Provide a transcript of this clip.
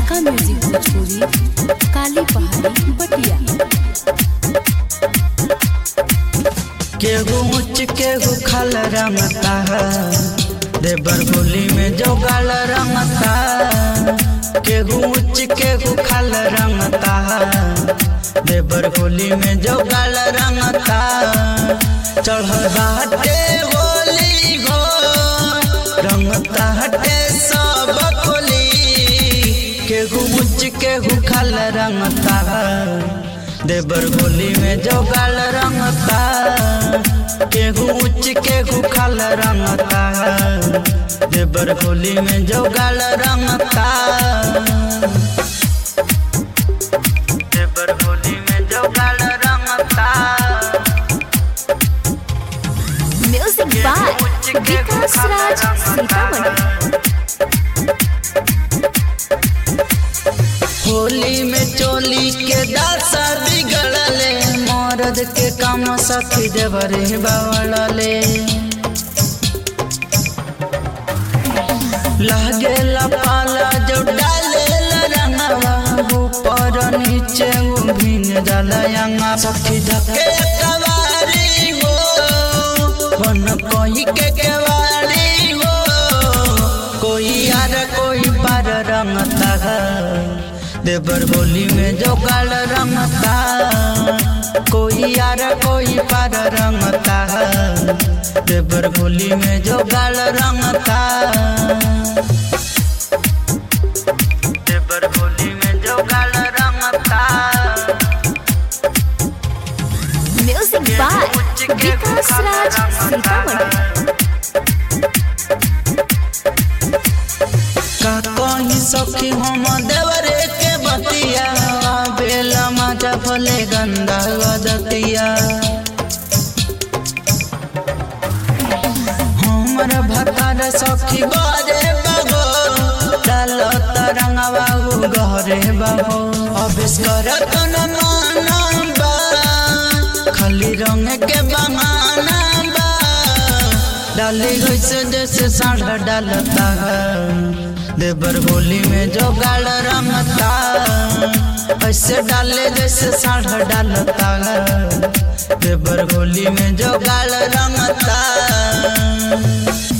Kalika music Bhojpuri काली पहाड़ी बटिया केहू मुच केहू खल रमता देवर होली में जोगल रमता केहू मुच केहू खल रमता देवर होली में जोगल रमता चढ़ बाटे होली हो रमता हटे सब कोली केहू मुच केहू खल रमता देवर होली में जोगल रंगता केहू उच्च केहू खल रंगता देवर होली में जोगल रंगता देवर होली में जोगल रंगता म्यूजिक बाय विकास राज सीतामढ़ी होली में चोली के दासा बिगड़ले मरद के काम सखी देवरे बावड़ले लागे पाला जो डाले रंगवा ऊपर नीचे वो भीन जलयंगा सखी धके कवारी हो बन कोई के केवारी हो कोई यार कोई पर रंगता है देवर होली में जो काल रंगता कोई यार कोई पर रंगता है देवर होली में जो गाल रंगता देवर होली में जो गाल रंगता म्यूजिक बाय विकास राज सीतामढ़ी का कहीं सखी हम देवरे के बतिया बेला मजा भले गंदा वदतिया हमर भतार सखी बारे बाबो डाल तरंगवा गहरे बाबो अभेस करत न माना बा खाली रंग के बहाना बा डाली वैसे जैसे साढ़ा डालता है देवर होली में जो गाल रमता ऐसे डाले जैसे साढ़ा डालता है देवर होली में जो गाल रमता